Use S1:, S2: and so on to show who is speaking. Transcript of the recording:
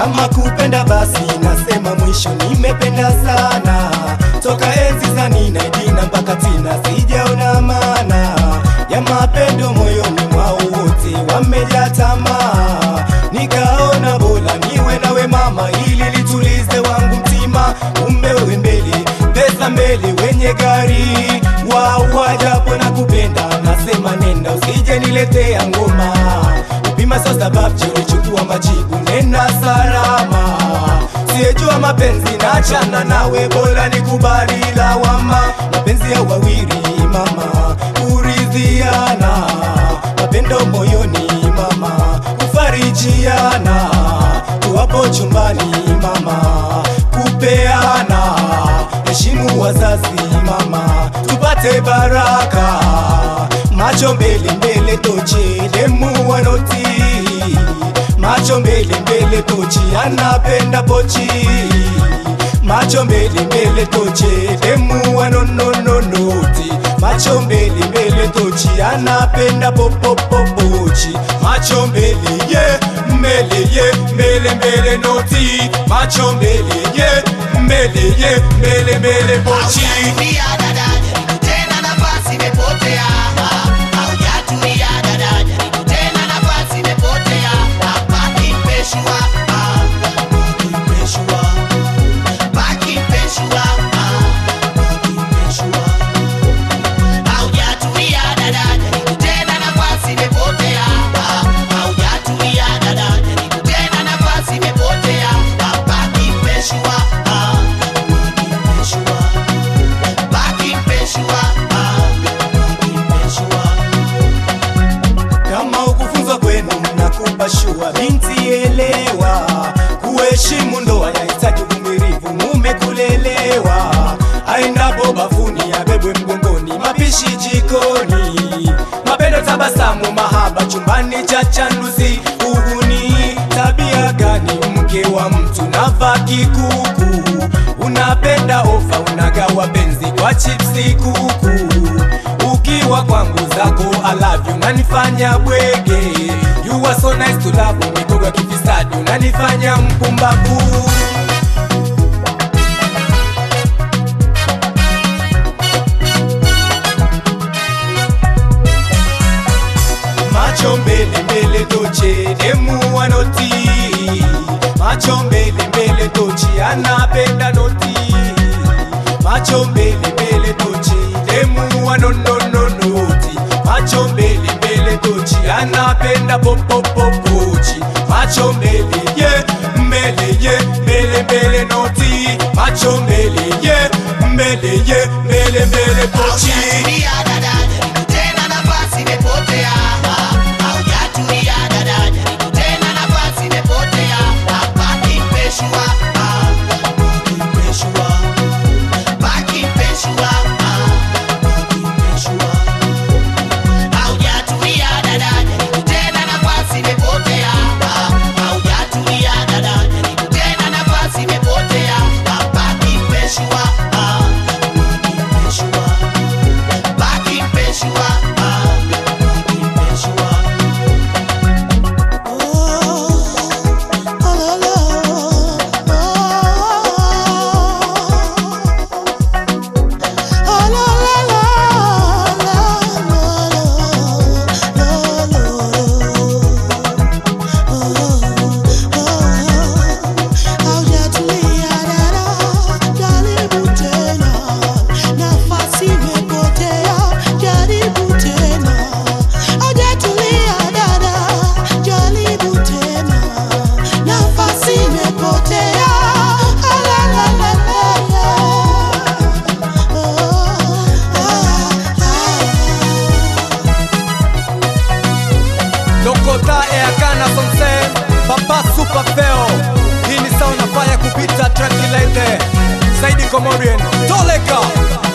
S1: kama kupenda basi nasema mwisho nimependa sana toka enzi za Nina Dina mpaka Tina sijaona maana ya mapendo moyoni mwao wote wamejaa tamaa nikaona bora niwe nawe mama ili litulize wangu mtima kumbe wewe mbele pesa mbele wenye gari wawa japo na kupenda nasema nenda usije niletea ngoma upima sasa babje ulichukua majibu nena salama siyejua mapenzi nachana nawe bora nikubali lawama mapenzi ya wawili mama kuridhiana mapendo moyoni mama kufarijiana tuwapo chumbani mama kupeana heshimu wazazi mama tupate baraka macho mbele mbele tochi demu wanoti macho mbele mbele tochi anapenda pochi macho mbele mbele tochi demu wanonononoti macho mbele mbele tochi anapenda popopopochi macho mbele ye mbele ye mbele mbele noti macho mbele ye mbele ye mbele mbele pochi
S2: Hujatulia dada, jaribu tena nafasi imepotea. Hujatulia dada, jaribu tena nafasi imepotea. Baki mpeshua, baki mpeshua, baki mpeshua, baki mpeshua. Hujatulia dada, jaribu tena nafasi imepotea. Hujatulia dada, jaribu tena nafasi imepotea. Baki mpeshua, baki mpeshua. Baki mpeshua, baki mpeshua.
S1: kama ukufunzwa kwenu nakupa shua binti elewa kuheshimu ndoa yahitaji uvumilivu mume kulelewa aendapo bafuni abebwe mgongoni mapishi jikoni mapendo tabasamu mahaba chumbani cha chanduzi uhuni tabia gani mke wa mtu navaa kikuku unapenda ofa unagawa benzi kwa chipsi kuku ukiwa kwangu zako alavyo unanifanya bwege you are so nice to love mikogo ya kifisadi unanifanya mpumbavu macho mbele mbele toche demu wanoti macho mbele mbele tochi anapenda noti macho mbele mbele tochi demu wanonononoti macho mbele mbele tochi anapenda popopopochi macho mbele ye mbele ye mbele mbele noti macho mbele ye mbele ye mbele mbele pochi
S2: Hujatulia dada, jaribu tena nafasi imepotea. Hujatulia dada, jaribu tena nafasi imepotea. Baki mpeshua, baki mpeshua, baki mpeshua, baki mpeshua. Hujatulia dada, jaribu tena nafasi imepotea. Hujatulia dada, jaribu tena nafasi imepotea. Baki mpeshua, baki mpeshua. Baki mpeshua, baki mpeshua.
S3: Nafasi imepotea, jaribu tena. Hujatulia dada, jaribu tena. Nafasi imepotea. Ah, la, la, la, la, la. Oh, ah, ah.
S1: Lokota Eakana Sonsen Papa Super Feo Hii ni sawa nafanya kupita tranquilite Saidi Komorien Toleka